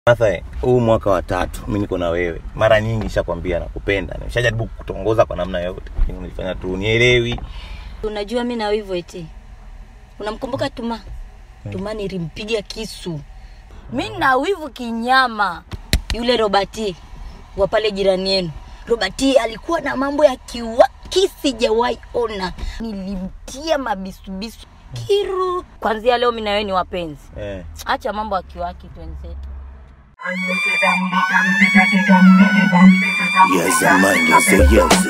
Martha, huu mwaka wa tatu mi niko na wewe, mara nyingi nishakwambia nakupenda, nishajaribu kutongoza kwa namna yote, lakini unifanya tu unielewi. Unajua mi na wivu eti. Unamkumbuka Tuma? Tuma nilimpiga kisu. Mi na wivu kinyama. Yule Robati wa pale jirani yenu. Robati alikuwa na mambo ya kiwaki sijawahi ona. Nilimtia mabisubisu kiru. Kwanzia leo mi na wewe ni wapenzi. Eh. Acha mambo ya kiwaki twenzetu. Yes, man, you say yes.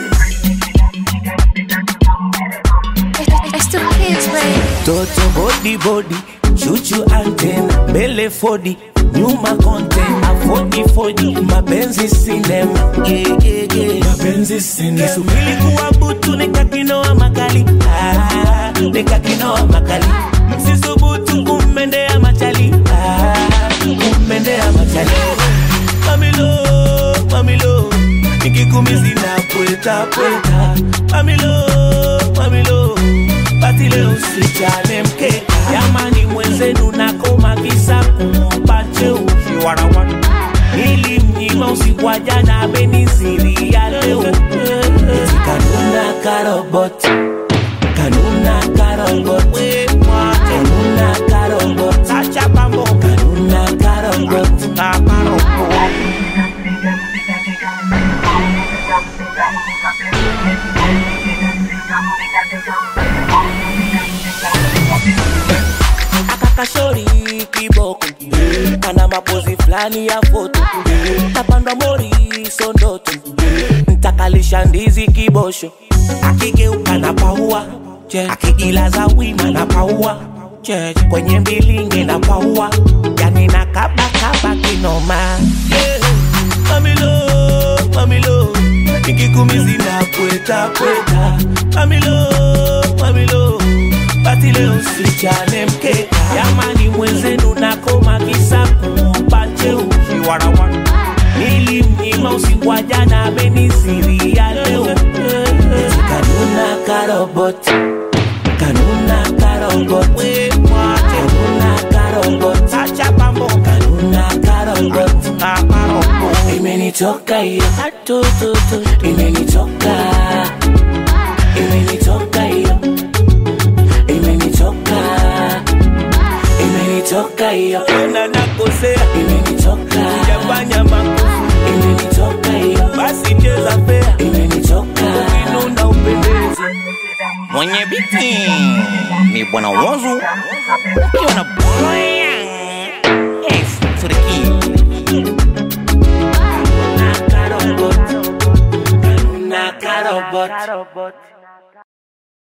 It's the kids, babe. Toto body body, chuchu antena, mbele fodi, nyuma content, afodi fodi, mapenzi sinema, yeah, yeah, yeah. mapenzi sinema. Kisubiri kuwa butu nikakinoa makali, ah, nikakinoa makali, msisubutu kummendea machali, ah, kummendea machali. Mamilo, mamilo, nikikumizi na pweta pweta, mamilo, mamilo basi leo sichane mkeka jamani mwenzenu nakoma kisa kumpa cheusi warawana nilimnyima usiku wa jana ameniziria leo Eti kanuna karobot kanuna karobot kanuna karobot acha pambo kanuna karobot karobot akakashori kiboko kana mapozi fulani ya foto tapandwa mori sondoto ntakalisha ndizi kibosho akigeuka na paua akijilaza wima na paua kwenye mbilinge na paua yani na kabakaba kinoma yeah. mamilo mamilo nikikumizi na pweta pweta mamilo mamilo basi leo sichane mkeka jamani mwenzenu nakoma kisa kumpa cheusi warawana nilimnyima usiku wa jana ameniziria leo Eti kanuna karobot kanuna karobot kanuna karobot acha pambo kanuna karobot karobot imenitoka hiyo atututu imenitoka imenitoka hiyo imenitoka imenitoka hiyo tena nakosea imenitoka sijafanya makosa imenitoka hiyo basi cheza fea imenitoka ukinuna upendeze Mwenye biti ni bwana Wozu ukiwa na Brian S to the key. Kanuna karobot Kanuna karobot